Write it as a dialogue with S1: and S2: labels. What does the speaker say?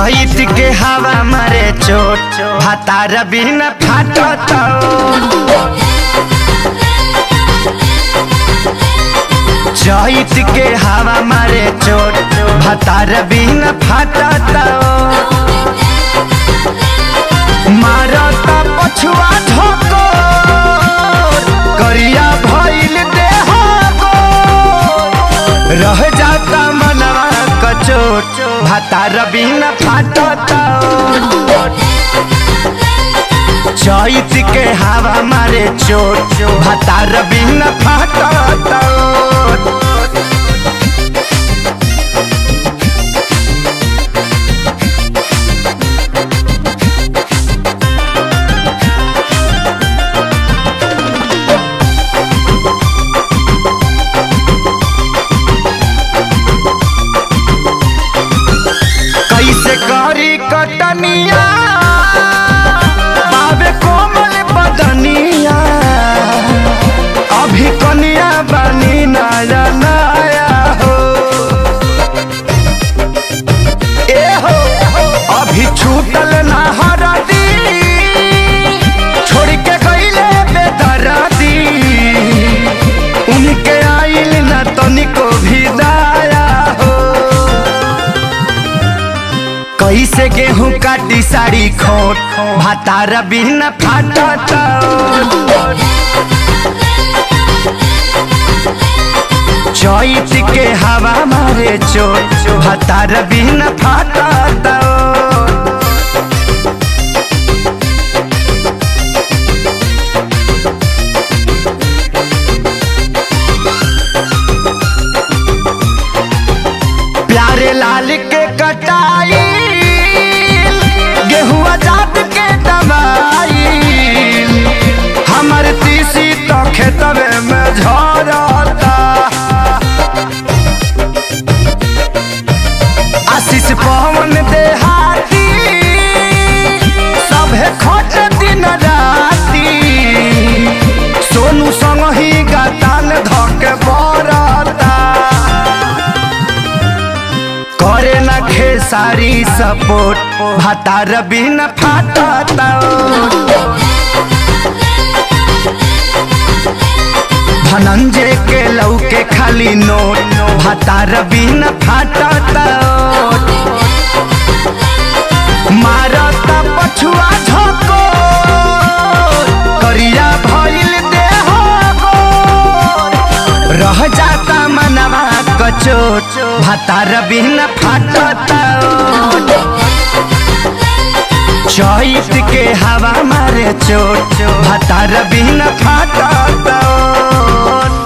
S1: चैत के हवा मारे चोट भातार बिन फाटत चैत के हवा मारे चोट भातार बिन फाटत मारत पछुआ ठोको करिया भइल देह गोर। रह जाता मनवा कचोट भातार बिन फाटत चैत के हवा मारे चोट भातार बिन फाटत कैसे करी कटनिया बाबे कोमल बदनिया अभी कनिया बनी नया नया हो ए हो अभी छूटल ना हरदी छोड़ के गईले बेदरदी उनके आइल ना तनिको भी दया हो कैसे गेहूं काटी साड़ी खोट भातार बिन फाटत चैत के हवा मारे चोट भातार बिन फाटत प्यारे लाल के कटाई गेहुआ जात के दवाई हमर तीसी तो खेतवे में झरता आशीष पवन देहाती सभे खोट दिन राती सोनू संग ही गतान धके बरता करे न खेसारी सपोर्ट भातार बिन फाटत धनंजय के लौके खाली नोट भातार बिन फाटत मारत पछुआ झको करिया भइल देह गोर। रह जाता मनवा कचोट भातार बिन फाटत चैत के हवा मारे चोट भातार बिन फाटत